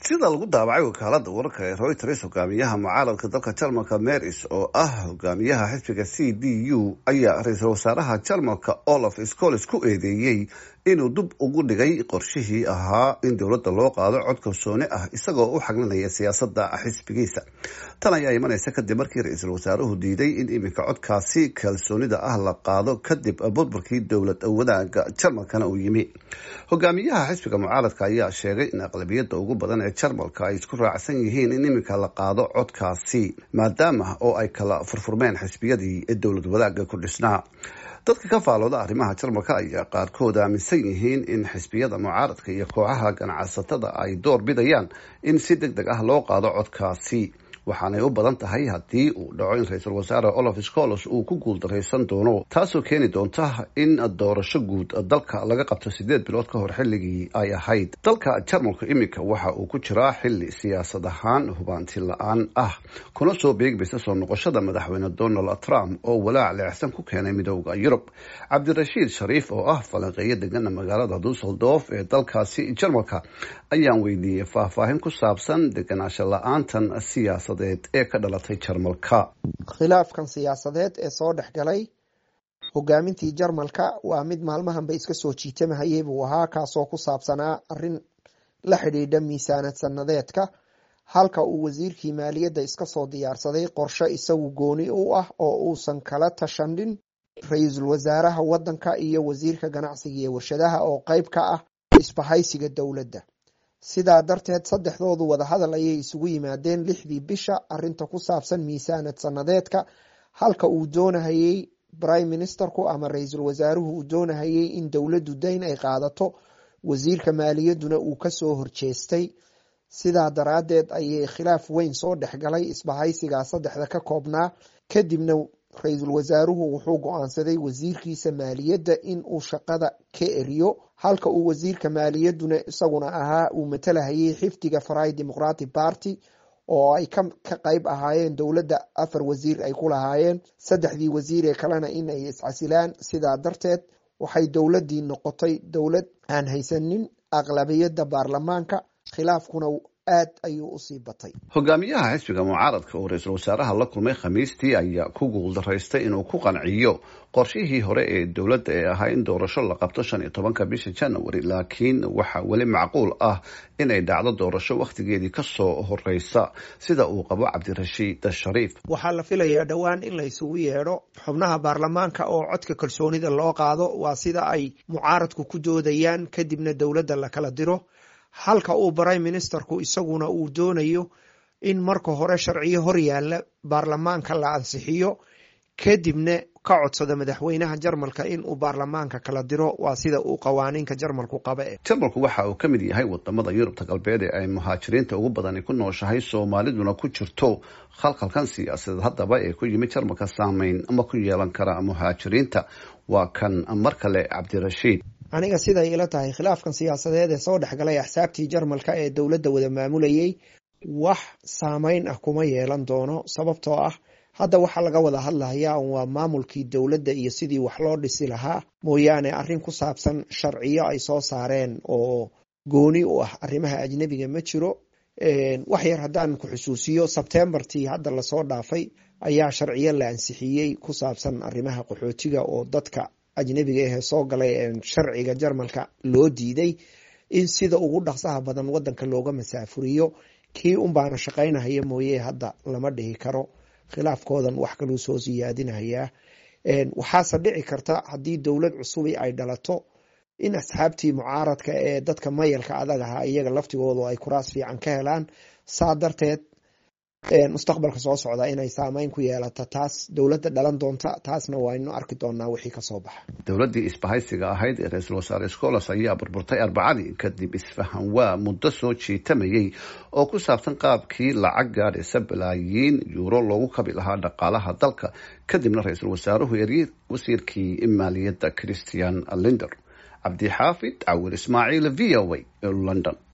sida lagu daabacay wakaalada wararka ee reuters hogaamiyaha mucaaradka dalka jarmalka meris oo ah hogaamiyaha xisbiga c d u ayaa ra-iisul wasaaraha jarmalka olaf scoles ku eedeeyey inuu dib ugu dhigay qorshihii ahaa in dowladda loo qaado cod kalsooni ah isagoo u xaglinaya siyaasada xisbigiisa tan ayaa imanaysa kadib markii ra-iisul wasaaruhu diiday in iminka codkaasi kalsoonida ah la qaado kadib burburkii dowlad wadaaga jarmalkana uu yimi hogaamiyaha xisbiga mucaaradka ayaa sheegay in aqlabiyada ugu badan ee jarmalka ay isku raacsan yihiin in iminka la qaado codkaasi maadaama oo ay kala furfurmeen xisbiyadii dowlad wadaaga ku dhisnaa dadka ka faalooda arrimaha jarmalka ayaa qaarkood aaminsan yihiin in xisbiyada mucaaradka iyo kooxaha ganacsatada ay door bidayaan in si deg deg ah loo qaado codkaasi waxaanay u badan tahay haddii uu dhaco in ra-iisul wasaare olaf scolos uu ku guuldaraysan doono taasoo keeni doonta in doorasho guud dalka laga qabto sideed bilood ka hor xilligii ay ahayd dalka jarmalka iminka waxa uu ku jiraa xili siyaasad ahaan hubaanti la-aan ah kuna soo beegmaysa soo noqoshada madaxweyne donald trump oo walaac leexsan ku keenay midooda yurub cabdirashiid shariif oo ah falanqeeyo degana magaalada dusseldorf ee dalkaasi jarmalka ayaan weydiiyey faahfaahin ku saabsan deganaansho la-aantan siyaasad ee ka dhalatay jarmalka khilaafkan siyaasadeed ee soo dhex galay hogaamintii jarmalka waa mid maalmahanba iska soo jiitamahayay buu ahaa kaasoo ku saabsanaa arin la xidhiidha miisaanad sanadeedka halka uu wasiirkii maaliyadda iska soo diyaarsaday qorshe isagu gooni u ah oo uusan kala tashanin ra-iisul wasaaraha wadanka iyo wasiirka ganacsiga iyo warshadaha oo qeyb ka ah isbahaysiga dowladda sidaa darteed saddexdoodu wadahadal ayay isugu yimaadeen lixdii bisha arinta ku saabsan miisaanad sanadeedka halka uu doonahayey prime ministerku ama ra-iisul wasaaruhu uu doonahayey in dowladdu dayn ay qaadato wasiirka maaliyadduna uu kasoo horjeestay sidaa daraadeed ayay khilaaf weyn soo dhexgalay isbahaysigaa saddexda ka koobnaa kadibna ra-iisul wasaaruhu wuxuu go-aansaday wasiirkiisa maaliyadda in uu shaqada ka eriyo halka uu wasiirka maaliyadduna isaguna ahaa uu matalahayay xifdiga farai democratic party oo ay ka qeyb ahaayeen dowladda afar wasiir ay ku lahaayeen saddexdii wasiir ee kalena in ay iscasilaan sidaa darteed waxay dowladdii noqotay dowlad aan haysanin aqlabiyadda baarlamaanka khilaafkuna aad ayuu usii batay hogaamiyaha xisbiga mucaaradka oo ra-iisul wasaaraha la kulmay khamiistii ayaa ku guuldaraystay inuu ku qanciyo qorshihii hore ee dowladda ee ahaa in doorasho la qabto shan iyo tobanka bisha january laakiin waxaa weli macquul ah inay dhacdo doorasho wakhtigeedii kasoo horeysa sida uu qabo cabdirashiid shariif waxaa la filayaa dhowaan in la isugu yeedho xubnaha baarlamaanka oo codka kalsoonida loo qaado waa sida ay mucaaradku ku doodayaan kadibna dowladda la kala diro halka uu prime ministerku isaguna uu doonayo in marka hore sharciyo hor yaalla baarlamaanka la ansixiyo kadibna ka codsado madaxweynaha jarmalka in uu baarlamaanka kala diro waa sida uu qawaaniinka jarmalku qaba e jarmalku waxa uu ka mid yahay wadamada yurubta galbeed ee ay muhaajiriinta ugu badani ku nooshahay soomaaliduna ku jirto khalkhalkan siyaasadeed haddaba ee ku yimid jarmalka saameyn ma ku yeelan kara muhaajiriinta waa kan mar kale cabdirashiid aniga siday ila tahay khilaafkan siyaasadeed ee soo dhexgalay axsaabtii jarmalka ee dowladda wada maamulayay wax saameyn ah kuma yeelan doono sababtoo ah hadda waxaa laga wada hadlahayaa waa maamulkii dowladda iyo sidii wax loo dhisi lahaa mooyaane arrin ku saabsan sharciyo ay soo saareen oo gooni u ah arrimaha ajnebiga ma jiro wax yar haddaan ku xusuusiyo sebtembartii hadda lasoo dhaafay ayaa sharciyo la ansixiyey ku saabsan arrimaha qaxootiga oo dadka ajnebiga ahee soo galay sharciga jarmalka loo diiday in sida ugu dhaqsaha badan wadanka looga masaafuriyo kii unbaana shaqaynahaya mooye hadda lama dhihi karo khilaafkoodan wax kaluu soo siyaadinayaa waxaase dhici karta haddii dowlad cusubi ay dhalato in asxaabtii mucaaradka ee dadka mayalka adag ahaa iyaga laftigoodu ay kuraas fiican ka helaan saa darteed mustaqbalka soo socda inay saameyn ku yeelato taas dowladda dhalan doonta taasna waaynu arki doonaa wixii kasoo baxa dowladdii isbahaysiga ahayd ee ra-iisul wasaare scolas ayaa burburtay arbacadii kadib isfahan waa muddo soo jiitamayay oo ku saabsan qaabkii lacag gaadhaysa balaayiin yuuro loogu kabi lahaa dhaqaalaha dalka kadibna ra-iisul wasaaruhu eryey wasiirkii maaliyadda christian linder cabdixaafid cawir ismaaciil v o a london